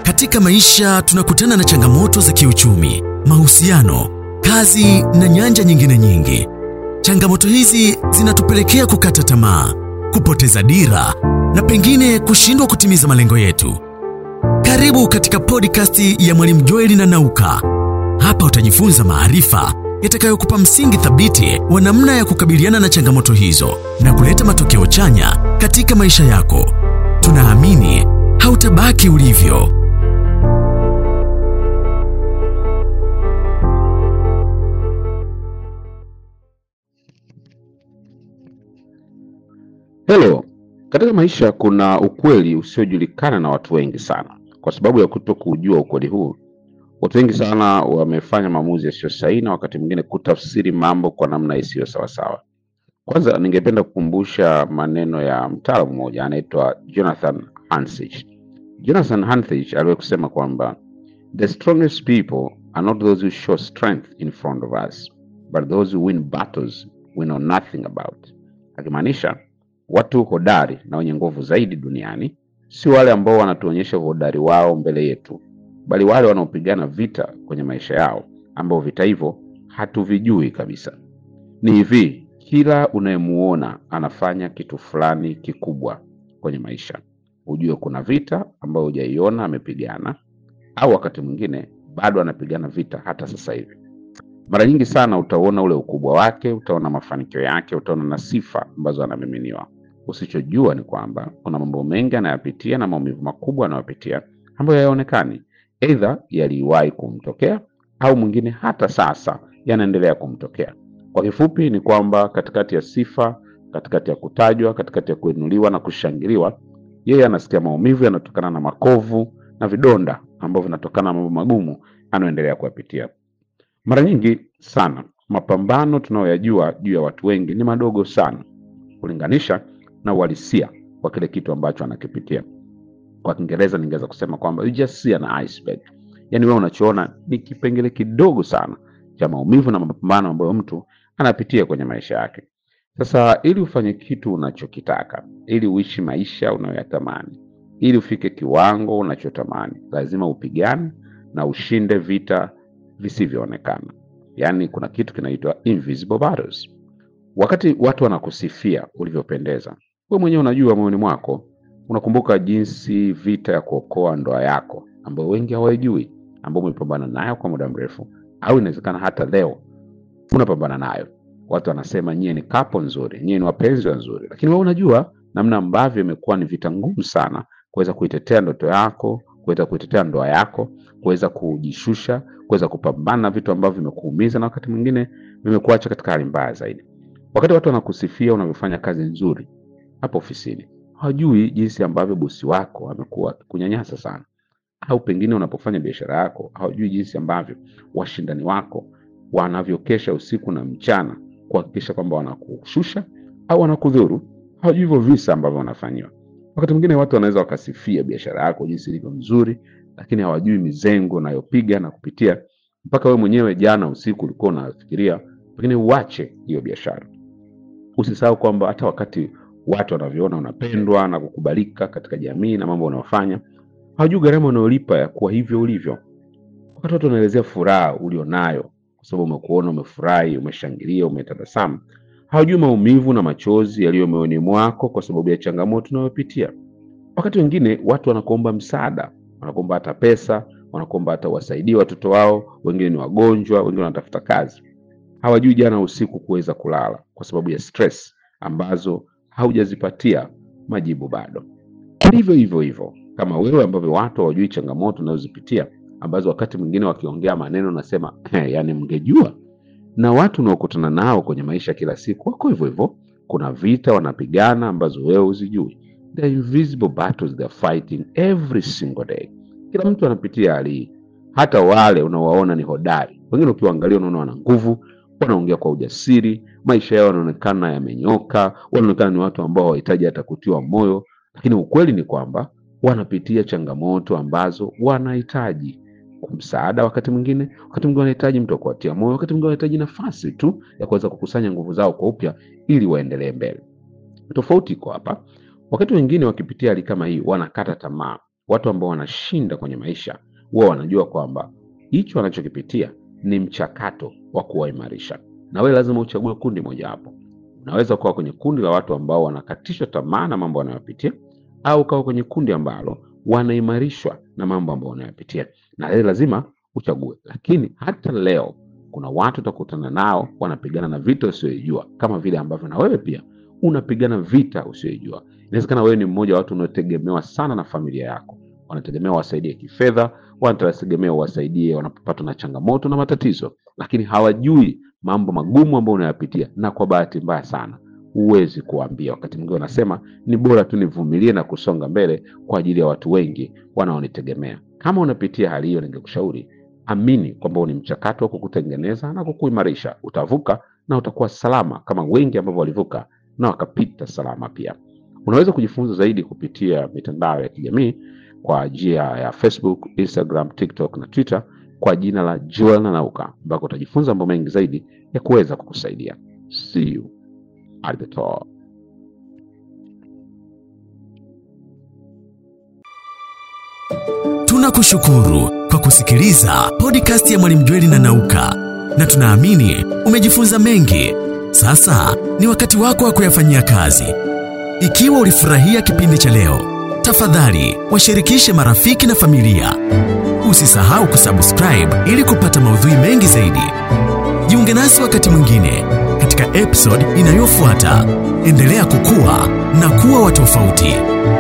Katika maisha tunakutana na changamoto za kiuchumi, mahusiano, kazi na nyanja nyingine nyingi. Changamoto hizi zinatupelekea kukata tamaa, kupoteza dira na pengine kushindwa kutimiza malengo yetu. Karibu katika podcast ya Mwalimu Joeli na Nauka. Hapa utajifunza maarifa yatakayokupa msingi thabiti wa namna ya kukabiliana na changamoto hizo na kuleta matokeo chanya katika maisha yako. Tunaamini hautabaki ulivyo. Hello. Katika maisha kuna ukweli usiojulikana na watu wengi sana. Kwa sababu ya kuto kujua ukweli huu, watu wengi sana wamefanya maamuzi yasiyo sahihi na wakati mwingine kutafsiri mambo kwa namna isiyo sawasawa. Kwanza ningependa kukumbusha maneno ya mtaalamu mmoja anaitwa Jonathan Hansich. Jonathan Hansich aliwahi kusema kwamba the strongest people are not those who show strength in front of us but those who win battles we know nothing about, akimaanisha watu hodari na wenye nguvu zaidi duniani si wale ambao wanatuonyesha uhodari wao mbele yetu, bali wale wanaopigana vita kwenye maisha yao, ambao vita hivyo hatuvijui kabisa. Ni hivi, kila unayemuona anafanya kitu fulani kikubwa kwenye maisha, ujue kuna vita ambayo hujaiona amepigana, au wakati mwingine bado anapigana vita hata sasa hivi. Mara nyingi sana utaona ule ukubwa wake, utaona mafanikio yake, utaona na sifa ambazo anamiminiwa. Usichojua ni kwamba kuna mambo mengi anayapitia na maumivu makubwa anayopitia ambayo hayaonekani, aidha yaliwahi kumtokea au mwingine hata sasa yanaendelea kumtokea. Kwa kifupi ni kwamba katikati ya sifa, katikati ya kutajwa, katikati ya kuinuliwa na kushangiliwa, yeye anasikia maumivu yanayotokana na makovu na vidonda ambavyo vinatokana na mambo magumu anayoendelea kuyapitia. Mara nyingi sana mapambano tunayoyajua juu ya watu wengi ni madogo sana kulinganisha na uhalisia wa kile kitu ambacho anakipitia. Kwa Kiingereza ningeweza kusema kwamba you just see an iceberg, yaani wewe unachoona ni kipengele kidogo sana cha maumivu na mapambano ambayo mtu anapitia kwenye maisha yake. Sasa ili ufanye kitu unachokitaka, ili uishi maisha unayoyatamani, ili ufike kiwango unachotamani, lazima upigane na ushinde vita visivyoonekana. Yaani kuna kitu kinaitwa invisible battles. Wakati watu wanakusifia ulivyopendeza, wewe mwenyewe unajua moyoni mwako, unakumbuka jinsi vita ya kuokoa ndoa yako ambayo wengi hawaijui, ambayo umepambana nayo kwa muda mrefu, au inawezekana hata leo unapambana nayo. Watu wanasema nyie ni kapo nzuri, nyie ni wapenzi wazuri, lakini wewe unajua namna ambavyo imekuwa ni vita ngumu sana kuweza kuitetea ndoto yako, kuweza kuitetea ndoa yako, kuweza kujishusha, kuweza kupambana na vitu ambavyo vimekuumiza na wakati mwingine vimekuacha katika hali mbaya zaidi. Wakati watu wanakusifia unavyofanya kazi nzuri hapo ofisini, hawajui jinsi ambavyo bosi wako amekuwa akikunyanyasa sana, au pengine unapofanya biashara yako, hawajui jinsi ambavyo washindani wako wanavyokesha usiku na mchana kuhakikisha kwamba wanakushusha au wanakudhuru. Hawajui hivyo visa ambavyo wanafanyiwa. Wakati mwingine watu wanaweza wakasifia biashara yako jinsi ilivyo nzuri, lakini hawajui mizengo unayopiga na kupitia mpaka wewe mwenyewe jana usiku ulikuwa unafikiria pengine uache hiyo biashara. Usisahau kwamba hata wakati watu wanavyoona unapendwa na kukubalika katika jamii na mambo unayofanya, hawajui gharama unayolipa ya kuwa hivyo ulivyo. Wakati watu wanaelezea furaha ulionayo kwa sababu umekuona umefurahi, umeshangilia, umetabasamu, hawajui maumivu na machozi yaliyo moyoni mwako kwa sababu ya changamoto unayopitia. Wakati wengine watu wanakuomba msaada, wanakuomba hata pesa, wanakuomba hata uwasaidie watoto wao, wengine ni wagonjwa, wengine wanatafuta kazi. Hawajui jana usiku kuweza kulala kwa sababu ya stress ambazo haujazipatia majibu bado. Ndivyo hivyo hivyo kama wewe ambavyo watu hawajui changamoto unazozipitia ambazo wakati mwingine wakiongea maneno nasema yani, mngejua. Na watu unaokutana nao kwenye maisha kila siku wako hivyo hivyo, kuna vita wanapigana ambazo wewe huzijui. The invisible battles they are fighting every single day. Kila mtu anapitia hali hii, hata wale unaowaona ni hodari, wengine ukiwaangalia unaona wana nguvu, wanaongea kwa ujasiri, maisha yao yanaonekana yamenyoka, wanaonekana ni watu ambao hawahitaji hata kutiwa moyo, lakini ukweli ni kwamba wanapitia changamoto ambazo wanahitaji msaada, wakati mwingine, wakati mwingine wanahitaji mtu wa kuwatia moyo, wakati mwingine wanahitaji nafasi tu ya kuweza kukusanya nguvu zao kwa upya ili waendelee mbele. Tofauti iko hapa, wakati wengine wakipitia hali kama hii wanakata tamaa, watu ambao wanashinda kwenye maisha huwa wanajua kwamba hicho wanachokipitia ni mchakato wa kuwaimarisha, na wewe lazima uchague kundi mojawapo. Unaweza kuwa kwenye kundi la watu ambao wanakatishwa tamaa na mambo wanayopitia, au ukawa kwenye kundi ambalo wanaimarishwa na mambo ambayo wanayopitia, na wewe lazima uchague. Lakini hata leo kuna watu utakutana nao wanapigana na vita usiyoijua, kama vile ambavyo na wewe pia unapigana vita usiyoijua. Inawezekana wewe ni mmoja wa watu unaotegemewa sana na familia yako, wanategemea wasaidie kifedha, wanategemea wasaidie wanapopatwa na changamoto na matatizo, lakini hawajui mambo magumu ambayo unayapitia, na kwa bahati mbaya sana huwezi kuwaambia. Wakati mwingine wanasema ni bora tu nivumilie na kusonga mbele kwa ajili ya watu wengi wanaonitegemea. Kama unapitia hali hiyo, ningekushauri amini kwamba ni mchakato wa kukutengeneza na kukuimarisha. Utavuka na utakuwa salama kama wengi ambavyo walivuka na wakapita salama pia. Unaweza kujifunza zaidi kupitia mitandao ya kijamii kwa njia ya Facebook, Instagram, TikTok na Twitter kwa jina la Joel Nanauka, ambako utajifunza mambo mengi zaidi ya kuweza kukusaidia. See you at the top. Tunakushukuru kwa kusikiliza podcast ya Mwalimu Jweli na Nauka, na tunaamini umejifunza mengi. Sasa ni wakati wako wa kuyafanyia kazi. Ikiwa ulifurahia kipindi cha leo, tafadhali washirikishe marafiki na familia. Usisahau kusubscribe ili kupata maudhui mengi zaidi. Jiunge nasi wakati mwingine katika episode inayofuata. Endelea kukua na kuwa wa tofauti.